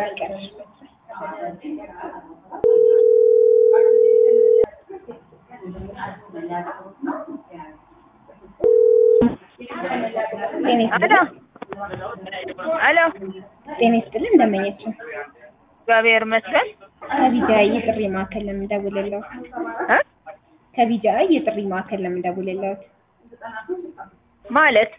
ይቀርሽበት። ጤና ይስጥልኝ። አሎ ጤና ይስጥልኝ እንደመኘችው እግዚአብሔር ይመስገን ከቢጃይ የጥሪ ማዕከል ለምን ደውልልዎት? እ ከቢጃይ የጥሪ ማዕከል ለምን ደውልልዎት? ማለት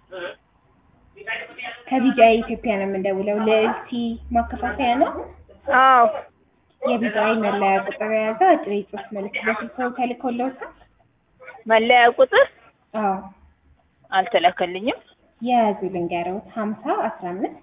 ከቢጃይ ኢትዮጵያ ነው የምንደውለው። ልዕልቲ ማከፋፈያ ነው። አዎ የቢጃይ መለያ ቁጥር የያዘ አጭር የጽሑፍ መልዕክት በስልክዎ ተልኮልዎታል? መለያ ቁጥር አዎ አልተላከልኝም። የያዙ ልንገረውት ሀምሳ አስራ አምስት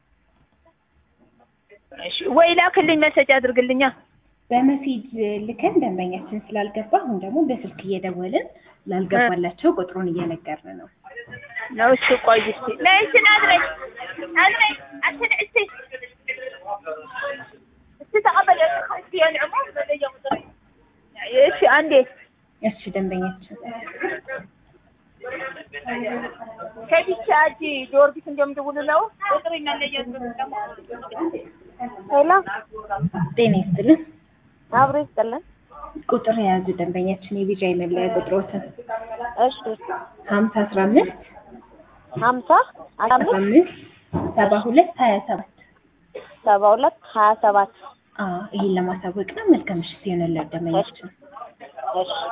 እሺ ወይ ላክልኝ፣ መሰጅ አድርግልኛ። በመሴጅ ልከን ደንበኛችን ስላልገባ አሁን ደግሞ በስልክ እየደወልን ላልገባላቸው ቁጥሩን እየነገርን ነው። ነው እሱ ቆይ እስኪ ነይ እስኪ ናዝረኝ ናዝረኝ አንተን እስኪ እስኪ ተቀበል እስኪ የንዕሞ መለያ ቁጥር እሺ አንዴ እሺ ደንበኛችን ከቢቻ እጅ ጊዮርጊስ እንደምደውልለው ቁጥር መለያ ሄሎ ጤና ይስጥልን። አብሮ ይስጥልን። ቁጥር የያዙ ደንበኛችን የቢጃይ መለያ ቁጥሮትን እሺ ሀምሳ አስራ አምስት ሀምሳ አስራ አስራ አምስት አምስት ሰባ ሁለት ሀያ ሰባት ሰባ ሁለት ሀያ ሰባት ይህን ለማሳወቅ ነው። መልካም ምሽት ይሆንልዎት ደንበኛችን። እሺ